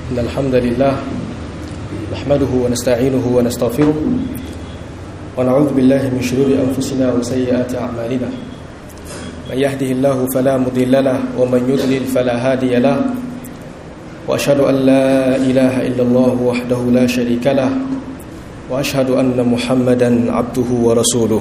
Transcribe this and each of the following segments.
إن الحمد لله نحمده ونستعينه ونستغفره ونعوذ بالله من شرور أنفسنا وسيئات أعمالنا من يهده الله فلا مضل له ومن يضلل فلا هادي له وأشهد أن لا إله إلا الله وحده لا شريك له وأشهد أن محمدا عبده ورسوله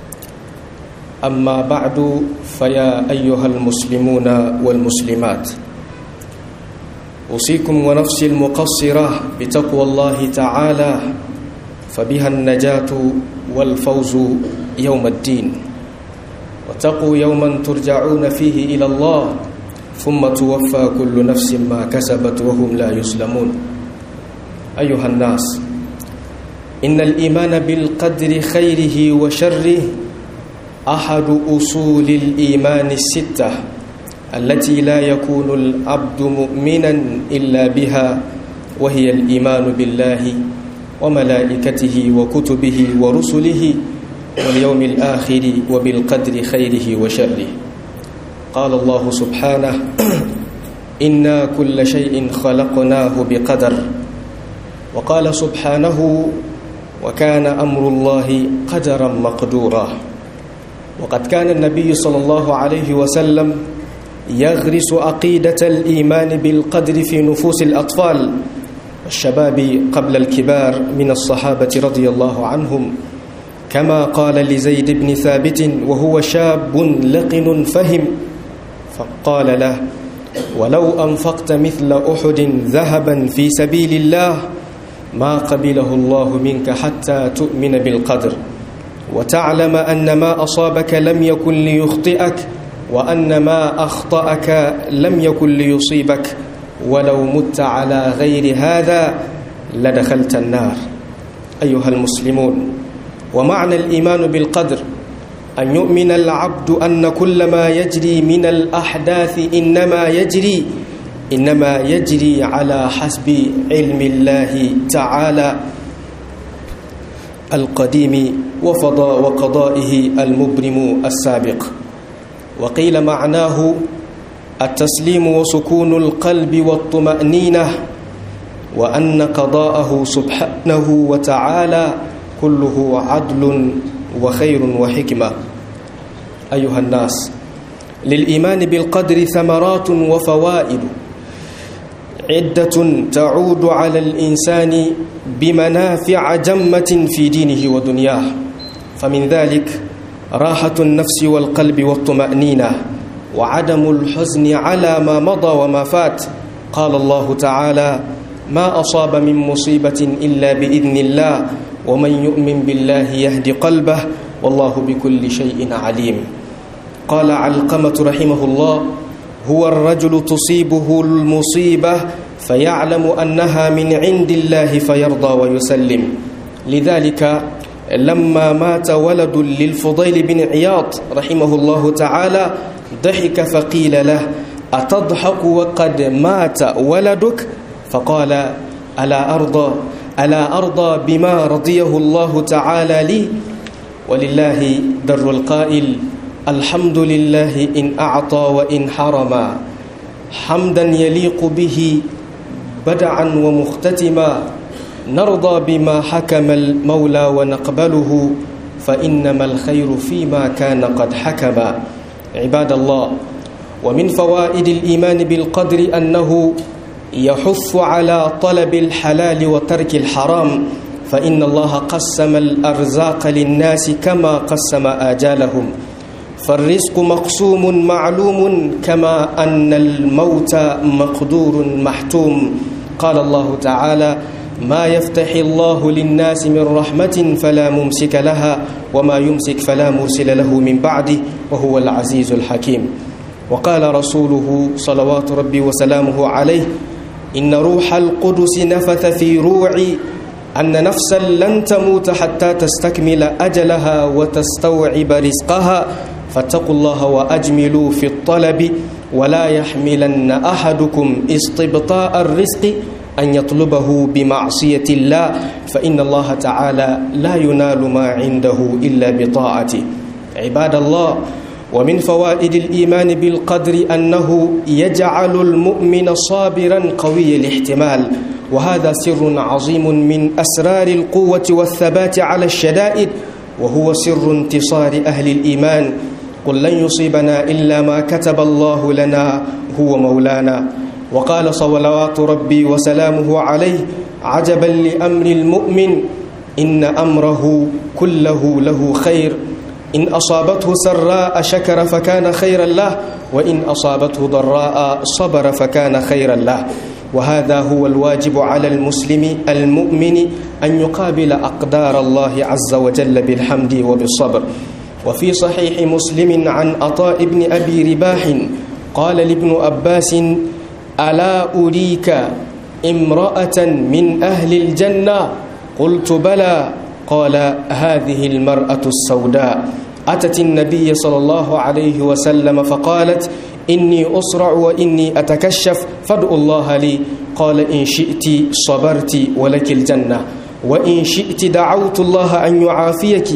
أما بعد فيا أيها المسلمون والمسلمات أوصيكم ونفسي المقصرة بتقوى الله تعالى فبها النجاة والفوز يوم الدين واتقوا يوما ترجعون فيه إلى الله ثم توفى كل نفس ما كسبت وهم لا يسلمون أيها الناس إن الإيمان بالقدر خيره وشره أحد أصول الإيمان الستة التي لا يكون العبد مؤمنا إلا بها وهي الإيمان بالله وملائكته وكتبه ورسله واليوم الآخر وبالقدر خيره وشره قال الله سبحانه إنا كل شيء خلقناه بقدر وقال سبحانه وكان أمر الله قدرا مقدورا وقد كان النبي صلى الله عليه وسلم يغرس عقيدة الإيمان بالقدر في نفوس الأطفال والشباب قبل الكبار من الصحابة رضي الله عنهم كما قال لزيد بن ثابت وهو شاب لقن فهم فقال له ولو أنفقت مثل أحد ذهبا في سبيل الله ما قبله الله منك حتى تؤمن بالقدر وتعلم أن ما أصابك لم يكن ليخطئك وأن ما أخطأك لم يكن ليصيبك ولو مت على غير هذا لدخلت النار أيها المسلمون ومعنى الإيمان بالقدر أن يؤمن العبد أن كل ما يجري من الأحداث إنما يجري إنما يجري على حسب علم الله تعالى القديم وفضاء وقضائه المبرم السابق وقيل معناه التسليم وسكون القلب والطمأنينة وأن قضاءه سبحانه وتعالى كله عدل وخير وحكمة أيها الناس للإيمان بالقدر ثمرات وفوائد عدة تعود على الإنسان بمنافع جمة في دينه ودنياه فمن ذلك راحة النفس والقلب والطمأنينة وعدم الحزن على ما مضى وما فات قال الله تعالى ما أصاب من مصيبة إلا بإذن الله ومن يؤمن بالله يهدي قلبه والله بكل شيء عليم قال علقمة رحمه الله هو الرجل تصيبه المصيبة فيعلم أنها من عند الله فيرضى ويسلم لذلك لما مات ولد للفضيل بن عياض رحمه الله تعالى ضحك فقيل له أتضحك وقد مات ولدك فقال ألا أرضى ألا أرضى بما رضيه الله تعالى لي ولله در القائل الحمد لله إن أعطى وإن حرما حمدا يليق به بدعا ومختتما نرضى بما حكم المولى ونقبله فإنما الخير فيما كان قد حكم عباد الله ومن فوائد الإيمان بالقدر أنه يحث على طلب الحلال وترك الحرام فإن الله قسم الأرزاق للناس كما قسم آجالهم فالرزق مقسوم معلوم كما أن الموت مقدور محتوم قال الله تعالى ما يفتح الله للناس من رحمة فلا ممسك لها وما يمسك فلا مرسل له من بعده وهو العزيز الحكيم وقال رسوله صلوات ربي وسلامه عليه إن روح القدس نفث في روعي أن نفسا لن تموت حتى تستكمل أجلها وتستوعب رزقها فاتقوا الله وأجملوا في الطلب ولا يحملن أحدكم استبطاء الرزق أن يطلبه بمعصية الله فإن الله تعالى لا ينال ما عنده إلا بطاعته عباد الله ومن فوائد الإيمان بالقدر أنه يجعل المؤمن صابرا قوي الاحتمال وهذا سر عظيم من أسرار القوة والثبات على الشدائد وهو سر انتصار أهل الإيمان قل لن يصيبنا إلا ما كتب الله لنا هو مولانا وقال صلوات ربي وسلامه عليه عجبا لأمر المؤمن إن أمره كله له خير إن أصابته سراء شكر فكان خيرا له وإن أصابته ضراء صبر فكان خيرا له وهذا هو الواجب على المسلم المؤمن أن يقابل أقدار الله عز وجل بالحمد وبالصبر وفي صحيح مسلم عن عطاء بن أبي رباح قال لابن أباس ألا أريك امرأة من أهل الجنة قلت بلى قال هذه المرأة السوداء أتت النبي صلى الله عليه وسلم فقالت إني أسرع وإني أتكشف فادعوا الله لي قال إن شئت صبرت ولك الجنة وإن شئت دعوت الله أن يعافيك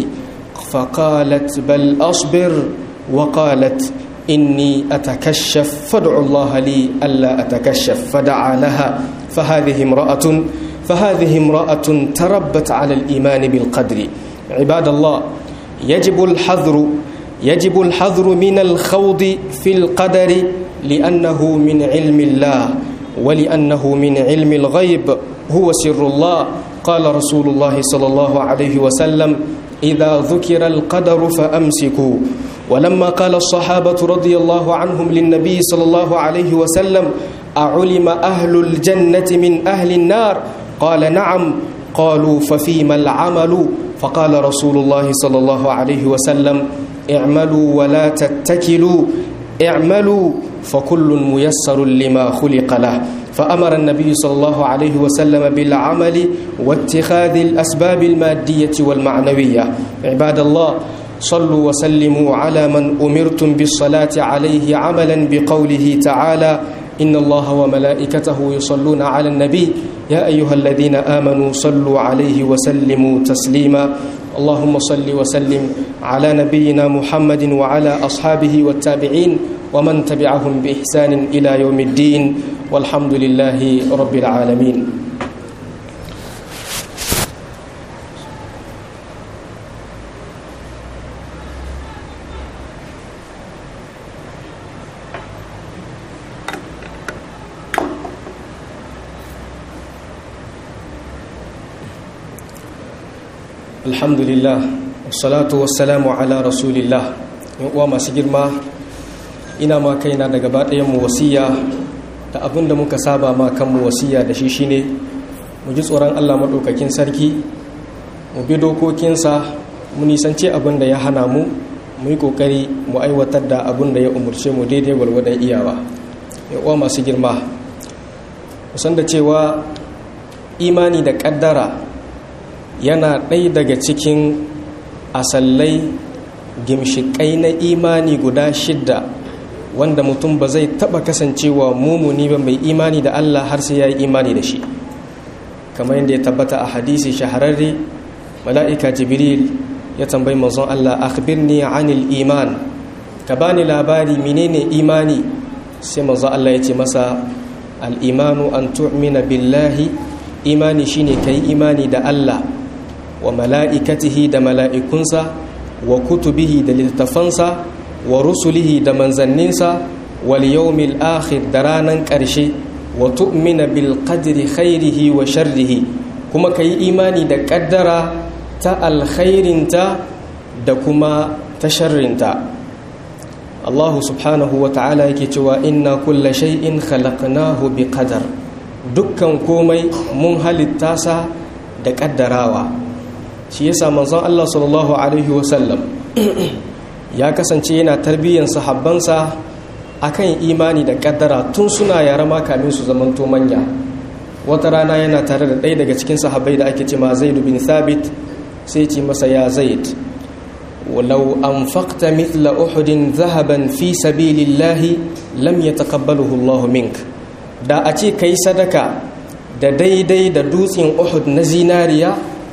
فقالت بل أصبر وقالت إني أتكشف فادعوا الله لي ألا أتكشف فدعا لها فهذه امرأة فهذه امرأة تربت على الإيمان بالقدر عباد الله يجب الحذر يجب الحذر من الخوض في القدر لأنه من علم الله ولأنه من علم الغيب هو سر الله قال رسول الله صلى الله عليه وسلم إذا ذكر القدر فأمسكوا ولما قال الصحابة رضي الله عنهم للنبي صلى الله عليه وسلم أعلم أهل الجنة من أهل النار قال نعم قالوا ففيما العمل فقال رسول الله صلى الله عليه وسلم اعملوا ولا تتكلوا اعملوا فكل ميسر لما خلق له فأمر النبي صلى الله عليه وسلم بالعمل واتخاذ الأسباب المادية والمعنوية عباد الله صلوا وسلموا على من أمرتم بالصلاة عليه عملا بقوله تعالى إن الله وملائكته يصلون على النبي يا أيها الذين آمنوا صلوا عليه وسلموا تسليما اللهم صل وسلم على نبينا محمد وعلى أصحابه والتابعين ومن تبعهم بإحسان إلى يوم الدين والحمد لله رب العالمين alhamdulillah wassalatu wassalamu ala rasulillah uwa masu girma ina ma kaina da gaba mu wasiya da abin da muka saba ma kanmu wasiya da shi shine mu ji tsoron allah maɗaukakin sarki mu bi dokokinsa mu nisance abin da ya hana mu mu yi ƙoƙari mu aiwatar da abin da ya umarce mu daidai gwargwadon iyawa uwa masu girma musan da cewa imani da ƙaddara yana ɗaya daga cikin asallai gimshiƙai na imani guda shidda wanda mutum ba zai taɓa kasancewa mumuni ba mai imani da Allah har sai ya yi imani da shi kamar yadda ya tabbata a hadisi shahararre mala'ika jibril ya tambayi manzon Allah akhbirni anil iman ka bani labari menene imani sai manzon Allah ya ce masa al-imanu an tu'mina billahi imani shine kai imani da Allah wa mala'ikatihi da mala'ikunsa wa kutubihi da littattafansa wa rusulihi da manzanninsa wal yawmil akhir da ranan ƙarshe wa tu'mina bil qadri khairihi wa sharrihi kuma ka yi imani da ƙaddara ta alkhairinta da kuma ta sharrinta Allah subhanahu wa ta'ala yake cewa inna kulla shay'in khalaqnahu bi qadar dukkan komai mun halitta sa da ƙaddarawa shi yasa manzon Allah sallallahu alaihi wasallam ya kasance yana tarbiyyar sahabbansa akan imani da kaddara tun suna yara ma kamin su zamanto manya wata rana yana tare da ɗaya daga cikin sahabbai da ake ce ma Zaid bin Thabit sai ce masa ya Zaid walau anfaqta mithla uhudin zahaban fi sabilillahi lam yataqabbaluhu Allah mink da a ce kai sadaka da daidai da dutsen Uhud na zinariya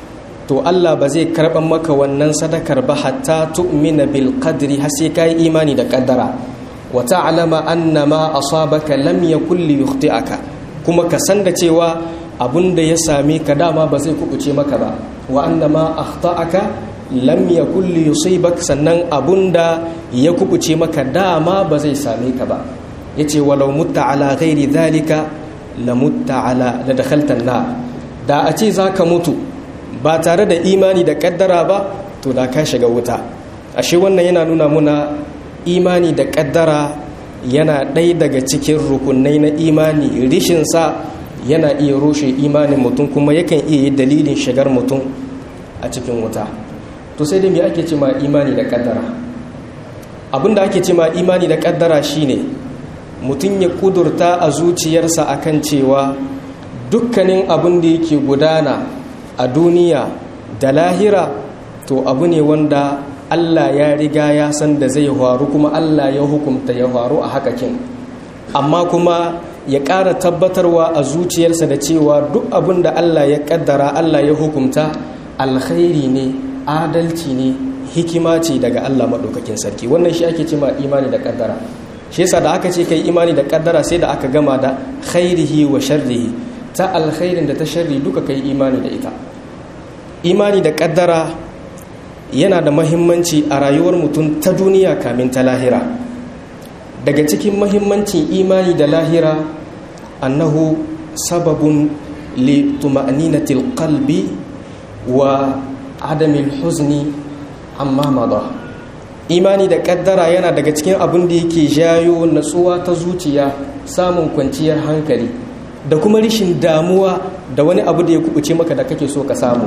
to Allah ba zai karɓar maka wannan sadakar ba hatta tu'mina bil qadri har sai kai imani da kaddara wa ta'lama anna ma asabaka lam yakul li yukhti'aka kuma ka san da cewa abunda ya same ka dama ba zai kubuce maka ba wa anna ma akhta'aka lam yakul li yusibak sannan abunda ya kubuce maka dama ba zai same ka ba yace walau mutta ala ghairi dhalika la mutta ala la dakhalta na da a ce zaka mutu ba tare da imani da kaddara ba to da ka shiga wuta ashe wannan yana nuna muna imani da kaddara yana ɗaya daga cikin rukunai na imani rishin sa yana iya rushe imanin mutum kuma yakan iya yi dalilin shigar mutum a cikin wuta to sai dai me ake ce ma imani da kaddara abinda ake ce ma imani da kaddara shine mutum ya kudurta a zuciyarsa akan cewa dukkanin abin da yake gudana a duniya da lahira to abu ne wanda Allah ya riga ya san da zai faru kuma Allah ya hukumta ya faru a hakakin amma kuma ya ƙara tabbatarwa a zuciyarsa da cewa duk abin da Allah ya ƙaddara Allah ya hukumta alkhairi ne adalci ne hikima ce daga Allah maɗaukakin sarki wannan shi ake cima imani da ƙaddara shi yasa da aka ce kai imani da ƙaddara sai da aka gama da khairihi wa sharrihi ta alkhairin da ta sharri duka kai imani da ita imani da ƙaddara yana da mahimmanci a rayuwar mutum ta duniya kamin ta lahira daga cikin mahimmancin imani da lahira annahu sababun li tuma'ninatil qalbi wa adamil huzni amma mada imani da kaddara yana daga cikin abin da yake jayo natsuwa ta zuciya samun kwanciyar hankali da kuma rishin damuwa da wani abu da ya kubuce maka da kake so ka samu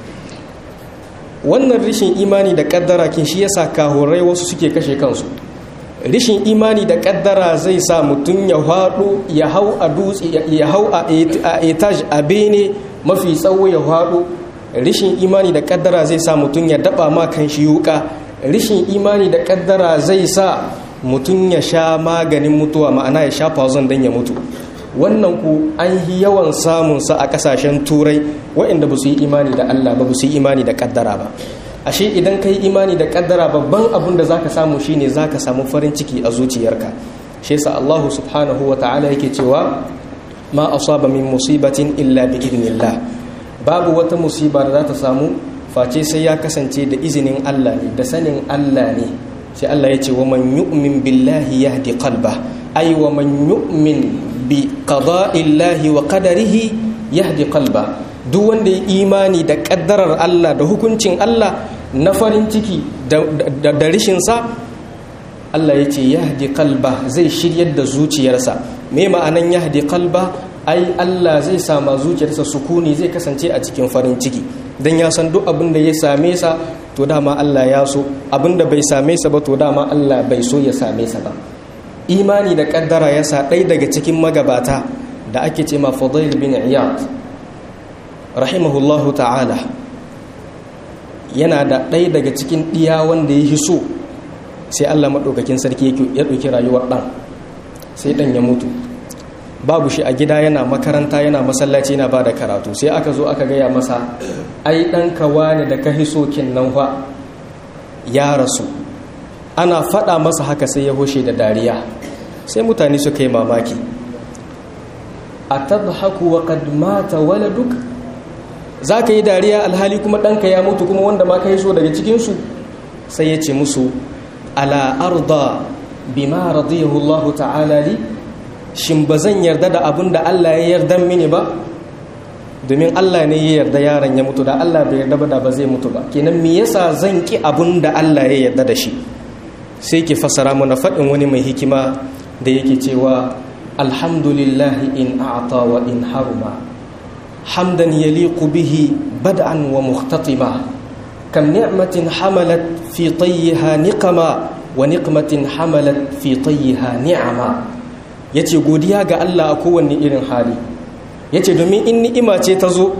wannan rishin imani da kaddara kin shi yasa kahorai wasu suke kashe kansu rishin imani da kaddara zai sa mutum ya haɗu ya hau a dutse ya hau a etage a bene mafi tsawo ya haɗu rishin imani da kaddara zai sa mutum ya daba ma kan shi yuka rishin imani da kaddara zai sa mutum ya sha maganin mutuwa ma'ana ya sha fazon don ya mutu wannan ku an yi yawan samunsa a kasashen turai waɗanda ba su yi imani da allah ba ba su yi imani da kaddara ba ashe idan ka yi imani da kaddara babban abin da zaka samu shine zaka samu farin ciki a zuciyarka shi yasa allahu subhanahu wa ta'ala yake cewa ma asaba min musibatin illa bi idnillah babu wata musiba da za ta samu face sai ya kasance da izinin Allah ne da sanin Allah ne sai Allah ya ce wa man yu'min billahi yahdi qalba ay wa man yu'min bi qada'illahi wa qadarihi yahdi qalba duk wanda ya imani da kaddarar Allah da hukuncin Allah na farin ciki da da rishin sa Allah ya ce yahdi qalba zai shiryar da zuciyarsa me ma'anan yahdi qalba ai Allah zai sama zuciyarsa sukuni zai kasance a cikin farin ciki don ya san duk abin da ya same sa to dama Allah ya so abin da bai same sa ba to dama Allah bai so ya same sa ba imani da kaddara ya sa ɗaya daga cikin magabata da ake ce ma Fadail bin Iyad rahimahullahu ta'ala yana da ɗaya daga cikin ɗiya wanda ya so sai Allah maɗaukakin sarki ya ɗauki rayuwar ɗan sai ɗan ya mutu babu shi a gida yana makaranta yana masallaci yana ba da karatu sai aka zo aka gaya masa ai ɗan kawa ne da ka hiso nan fa ya rasu ana faɗa masa haka sai ya hoshe da dariya sai mutane suka yi mamaki a tadhaku wa qad mata waladuk za ka yi dariya alhali kuma ɗanka ya mutu kuma wanda ma ka hiso daga cikinsu sai ya ce musu ala arda bima radiyahu Allah ta'ala li shin ba zan yarda da abin da Allah ya yarda mini ba domin Allah ne ya yarda yaron ya mutu da Allah bai yarda ba da ba zai mutu ba kenan me yasa zan ki abin da Allah ya yarda da shi sai ke fasara mana faɗin wani mai hikima da yake cewa alhamdulillah in a'ta wa in haruma hamdan yaliqu bihi bad'an wa mukhtatima kam ni'matin hamalat fi tayyiha niqama wa niqmatin hamalat fi tayyiha ni'ama ya ce godiya ga Allah a kowanne irin hali ya ce domin in ni'ima ce ta zo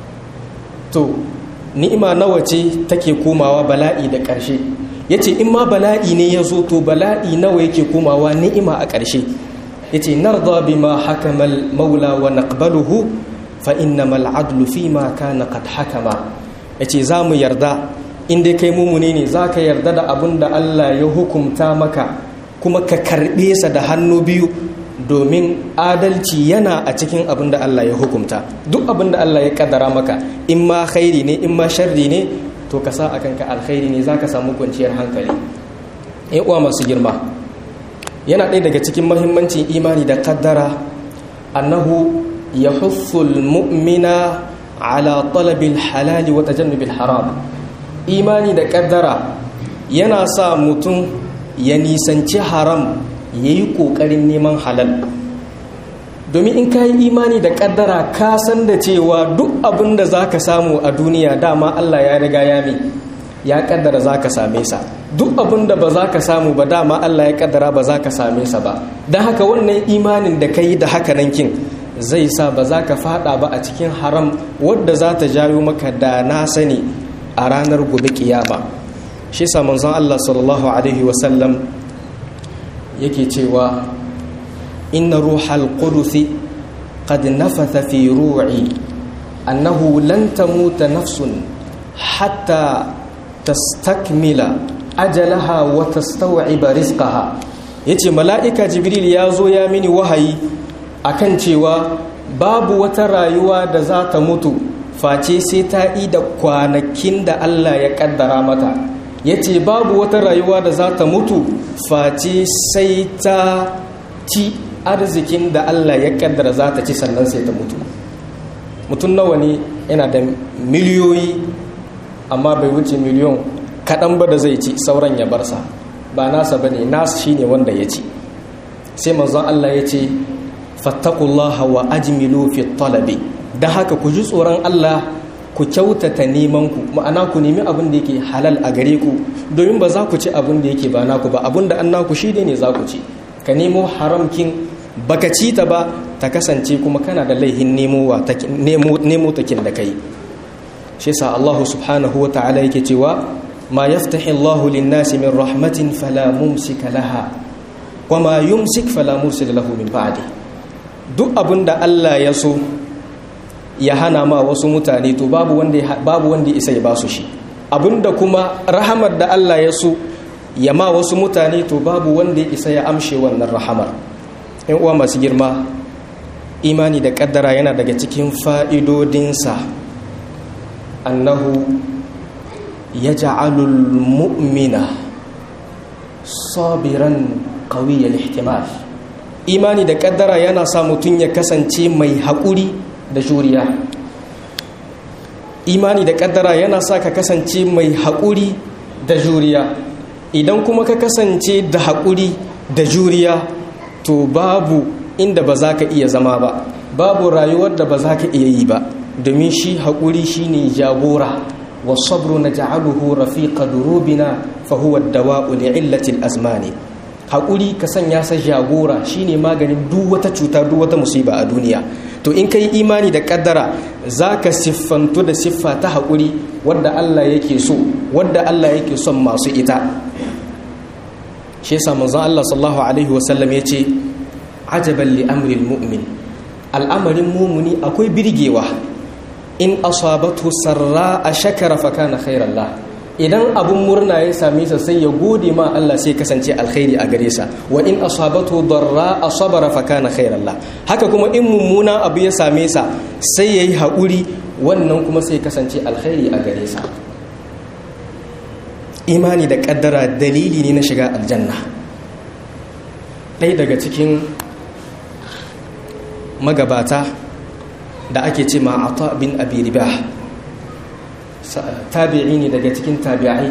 to ni'ima nawa ce take komawa bala'i da ƙarshe ya ce in ma bala'i ne ya zo to bala'i nawa yake komawa ni'ima a ƙarshe ya ce narda bima hakamal maula wa naqbaluhu fa innamal adlu fi ma kana qad hakama ya ce za mu yarda inda kai mumuni ne za ka yarda da abin da Allah ya hukumta maka kuma ka karɓe sa da hannu biyu domin adalci yana a cikin abin da Allah ya hukumta duk abin da Allah ya kaddara maka in ma khairi ne in ma sharri ne to ka sa akan ka alkhairi ne za ka samu kwanciyar hankali in uwa masu girma yana ɗaya daga cikin mahimmancin imani da kaddara annahu ya mu'mina ala talabil halali wa tajannubil haram imani da kaddara yana sa mutum ya nisanci haram ya yi ƙoƙarin neman halal domin in ka yi imani da kaddara ka san da cewa duk abin da za ka samu a duniya dama allah ya riga ya mi ya kaddara za ka same sa duk abin da ba za ka samu ba dama Allah ya kaddara ba za ka same sa ba don haka wannan imanin da ka yi da haka nan kin zai sa ba za ka fada ba a cikin haram wadda za ta jayo maka da na sani a ranar gobe kiyama shi sa manzon Allah sallallahu alaihi wasallam yake cewa inna ruhal qudusi qad nafatha fi ru'i annahu lan tamuta nafsun hatta tastakmila ajalaha wa tastaw'iba rizqaha yace mala'ika jibril ya zo ya mini wahayi akan cewa babu wata rayuwa da za ta mutu face sai ta yi da kwanakin da Allah ya kaddara mata yace babu wata rayuwa da za ta mutu face sai ta ci arzikin da Allah ya kaddara za ta ci sannan sai ta mutu mutum nawa ne yana da miliyoyi amma bai wuce miliyon kaɗan ba da zai ci sauran ya barsa ba nasa ba ne nasa shi ne wanda ya ci sai manzon Allah ya ce fattakullaha wa ajmilu fi talabi da haka ku ji tsoron Allah ku kyautata neman ku ma'ana ku nemi abin da yake halal a gare ku domin ba za ku ci abin da yake ba naku ba abin da an naku shi ne za ku ci ka nemo haramkin baka ci ta ba ta kasance kuma kana da laihin nemo takin da kai shi yasa Allah subhanahu wa ta'ala yake cewa ma yaftahi Allah lin-nasi min rahmatin fala mumsika laha wa ma yumsik fala mursila lahu min ba'di duk abinda Allah ya so ya hana ma wasu mutane to babu wanda babu wanda isa ya basu shi abinda kuma rahamar da Allah ya so ya ma wasu mutane to babu wanda ya isa ya amshe wannan rahamar in uwa masu girma imani da kaddara yana daga cikin fa'idodinsa annahu ya ja'alul mu'mina sabiran kawiyar ihtimal imani da kaddara yana sa mutum ya kasance mai haƙuri da juriya imani da kaddara yana sa ka kasance mai haƙuri da juriya idan kuma ka kasance da haƙuri da juriya to babu inda ba za ka iya zama ba babu rayuwar da ba za ka iya yi ba domin shi haƙuri shi ne jagora wasabru na ja'aluhu rafiqa durubina fa huwa dawa'u li'illatil azmani haƙuri ka sanya sa jagora shine maganin duk wata cuta duk wata musiba a duniya to in kai imani da kaddara zaka siffantu da siffa ta haƙuri wadda Allah yake so wadda Allah yake son masu ita shi yasa manzon Allah sallallahu alaihi wasallam yace ajaban li amril mu'min al'amarin mumuni akwai birgewa in asabatu sarra a shakara fa kana khairan la idan abun murna ya same sa sai ya gode ma Allah sai kasance alkhairi a gare sa wa in asabatu darra asabara fa kana khairan la haka kuma in mummuna abu ya same sa sai yayi haƙuri wannan kuma sai kasance alkhairi a gare sa imani da kaddara dalili ne na shiga aljanna ɗaya daga cikin magabata da ake ce ma ata bin abi ribah tabi'i ne daga cikin tabi'ai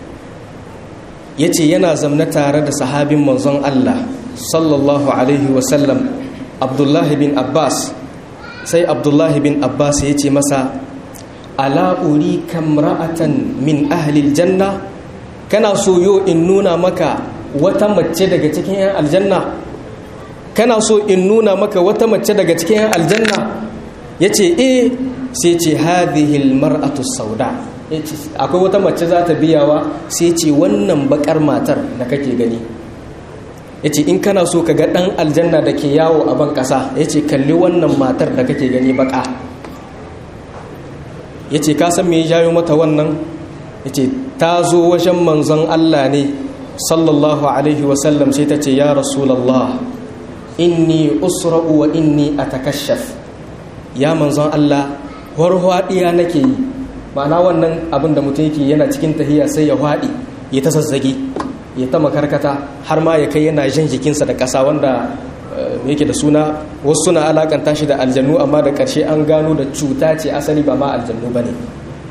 yace yana zamna tare da sahabin manzon Allah sallallahu alaihi wasallam abdullahi bin abbas sai abdullahi bin abbas ya ce masa ala uri kamra'atan min ahlil janna kana so yo in nuna maka wata mace daga cikin 'yan aljanna kana so in nuna maka wata mace daga cikin 'yan aljanna ya ce e sai ce hadihil mar'atu sauda akwai wata mace za ta biyawa sai ce wannan bakar matar da kake gani ya ce in kana so ka ga ɗan aljanna da ke yawo a ban ƙasa ya ce kalli wannan matar da kake gani baka yace ka san me ya jayo mata wannan yace ta zo wajen manzon Allah ne sallallahu alaihi wasallam sai ta ce ya rasulullah inni usra'u wa inni atakashaf ya manzon Allah warhwadiya nake yi ma'ana wannan abin da mutum yake yana cikin tahiya sai ya hwadi ya ta zazzage ya ta makarkata har ma ya kai yana jan jikinsa da ƙasa wanda yake da suna wasu suna alakanta shi da aljannu amma da ƙarshe an gano da cuta ce asali ba ma aljannu ba ne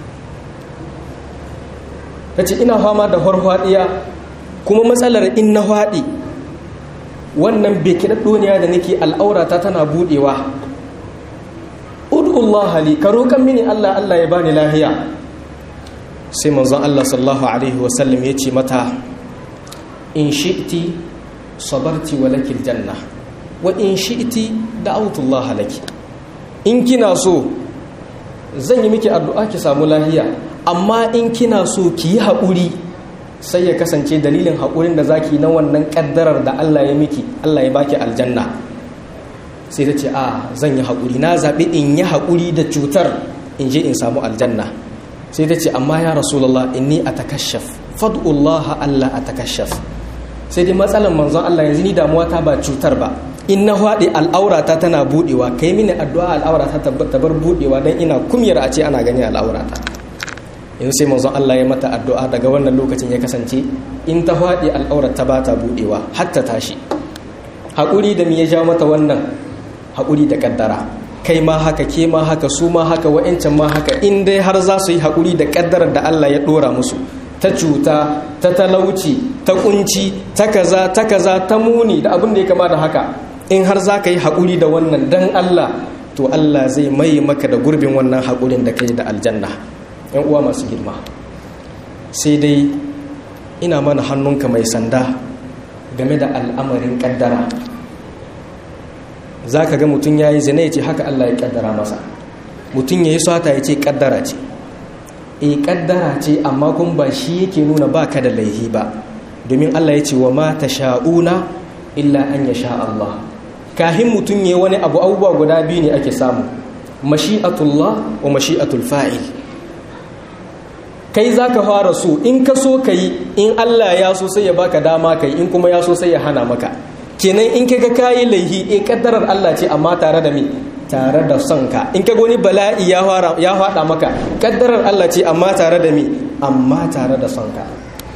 ta ce ina fama da harhaɗiya kuma matsalar in na haɗi wannan bai kiɗaɗɗoniya da nake al'aurata tana buɗewa ud'ullah li ka roƙan mini Allah Allah ya bani lahiya sai manzon Allah sallallahu alaihi wasallam ya ce mata in shi'ti sabarti wa lakil janna wa in shi'ti da'awtullah laki in kina so zan yi miki addu'a ki samu lahiya amma in kina so ki yi haƙuri sai ya kasance dalilin haƙurin da zaki na wannan ƙaddarar da Allah ya miki Allah ya baki aljanna sai ta ce a zan yi haƙuri na zaɓi in yi haƙuri da cutar in je in samu aljanna sai ta ce amma ya rasulallah inni a takashaf fad'ullah Allah a takashaf sai dai matsalan manzon Allah yanzu ni damuwa ta ba cutar ba in na haɗe al'aurata tana buɗewa kai mini addu'a al'aurata ta bar buɗewa don ina kumyar a ce ana gani al'aurata yanzu sai manzon Allah ya mata addu'a daga wannan lokacin ya kasance in ta haɗe al'aurata ba ta buɗewa hatta tashi haƙuri da mi ya ja mata wannan haƙuri da ƙaddara kai ma haka ke ma haka su ma haka wa'ancan ma haka in dai har za su yi haƙuri da ƙaddarar da Allah ya ɗora musu ta cuta ta talauci ta kunci ta kaza ta kaza ta muni da abin da ya kama da haka in har za ka yi haƙuri da wannan dan Allah to Allah zai mai maka da gurbin wannan haƙurin da ka yi da aljanna yan uwa masu girma sai dai ina mana hannunka mai sanda game da al'amarin ƙaddara za ka ga mutum ya yi zina ya ce haka Allah ya ƙaddara masa mutum ya yi sata ya ce ƙaddara ce e kaddara ce amma kun ba shi yake nuna ba ka da laihi ba domin Allah ya ce wa ma ta sha'una illa an ya sha Allah kahin mutum ya wani abu abubuwa guda biyu ne ake samu mashi'atullah wa mashi'atul fa'il kai za ka fara so in ka so ka yi in Allah ya so sai ya baka dama ka yi in kuma ya so sai ya hana maka kenan in ka ga kayi laihi e kaddarar Allah ce amma tare da me tare da son ka in ka goni bala'i ya faɗa maka ƙaddarar Allah ce amma tare da mi amma tare da son ka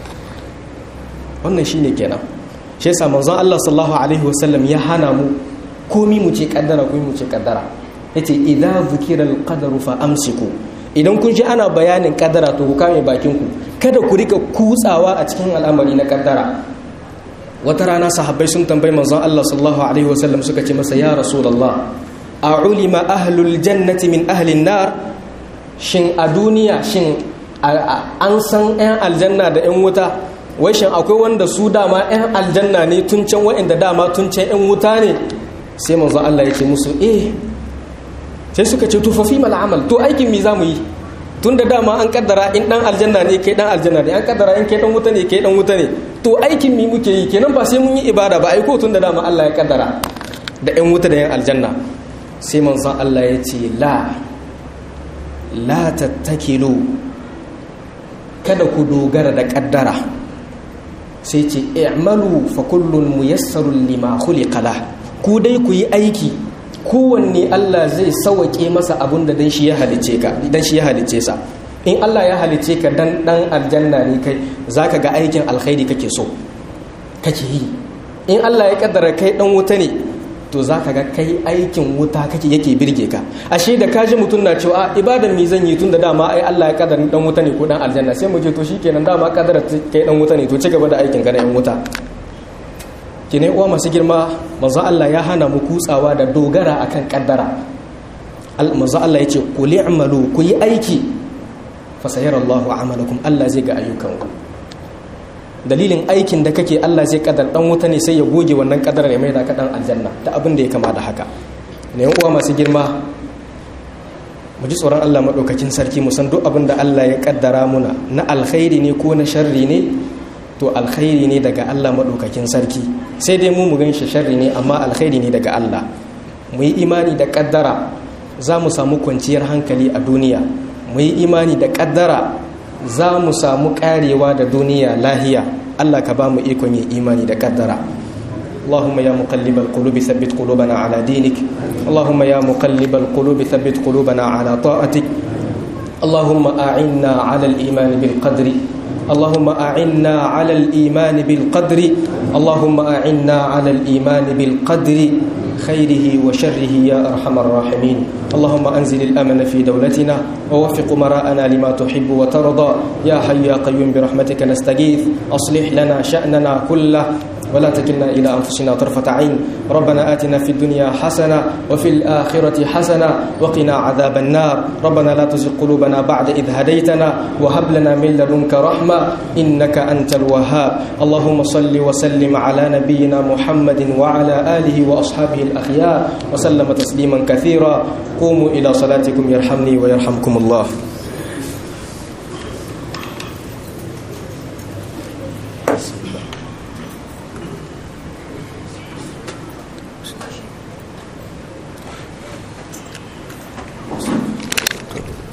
wannan shine kenan shi yasa manzon Allah sallallahu alaihi wasallam ya hana mu komi mu ce ƙaddara komi mu ce ƙaddara yace idza zukira alqadaru fa amsiku idan kun ji ana bayanin ƙaddara to ku kame bakin ku kada ku rika kutsawa a cikin al'amari na ƙaddara wata rana sahabbai sun tambayi manzon Allah sallallahu alaihi wasallam suka ce masa ya rasulullah a ulima ahlul jannati min ahlin nar shin a duniya shin an san 'yan aljanna da 'yan wuta wai shin akwai wanda su dama 'yan aljanna ne tun can wa'inda dama tun can 'yan wuta ne sai manzo Allah ya ce musu eh sai suka ce tufafi mal amal to aikin mi zamu yi tun da dama an kaddara in dan aljanna ne kai dan aljanna ne an kaddara in kai dan wuta ne kai dan wuta ne to aikin mi muke yi kenan ba sai mun yi ibada ba aiko tun da dama Allah ya kaddara da 'yan wuta da 'yan aljanna sai manzan Allah ya ce la la tattakilu kada ku dogara da kaddara sai ce i'malu fa kullun muyassarun lima khuliqa la ku dai ku yi aiki kowanne Allah zai sawake masa abun da dan shi ya halice ka dan shi ya halice sa in Allah ya halice ka dan dan aljanna ne kai zaka ga aikin alkhairi kake so kake yi in Allah ya kaddara kai dan wuta ne to za ka ga kai aikin wuta kake yake birge ka ashe da kaji mutum na cewa ibadan mi zan yi tun da dama ai Allah ya kadar dan wuta ne ko dan aljanna sai mu je to shikenan dama kadara kai dan wuta ne to ci gaba da aikin ka na yan wuta kine uwa masu girma manzo Allah ya hana mu kutsawa da dogara akan kaddara manzo Allah ya ce ku li'malu ku yi aiki fa sayarallahu amalakum Allah zai ga ayyukanku dalilin aikin da kake Allah zai kadar dan wuta ne sai ya goge wannan kadar ya mai da ka dan aljanna da abin da ya kama da haka ne uwa masu girma mu ji tsoron Allah madaukakin sarki mu san duk abin da Allah ya kaddara muna na alkhairi ne ko na sharri ne to alkhairi ne daga Allah madaukakin sarki sai dai mu mu gan shi sharri ne amma alkhairi ne daga Allah mu yi imani da kaddara za mu samu kwanciyar hankali a duniya mu yi imani da kaddara za mu samu karewa da duniya lahiya Allah ka ba mu ikon yin imani da kaddara اللهم يا مقلب القلوب ثبت قلوبنا على دينك اللهم يا مقلب القلوب ثبت قلوبنا على طاعتك اللهم أعنا على الإيمان بالقدر اللهم أعنا على الإيمان بالقدر اللهم أعنا على الإيمان بالقدر خيره وشره يا أرحم الراحمين اللهم أنزل الأمن في دولتنا ووفق مراءنا لما تحب وترضى يا حي يا قيوم برحمتك نستغيث أصلح لنا شأننا كله ولا تكلنا إلى أنفسنا طرفة عين ربنا آتنا في الدنيا حسنة وفي الآخرة حسنة وقنا عذاب النار ربنا لا تزغ قلوبنا بعد إذ هديتنا وهب لنا من لدنك رحمة إنك أنت الوهاب اللهم صل وسلم على نبينا محمد وعلى آله وأصحابه الأخيار وسلم تسليما كثيرا قوموا إلى صلاتكم يرحمني ويرحمكم الله Thank you.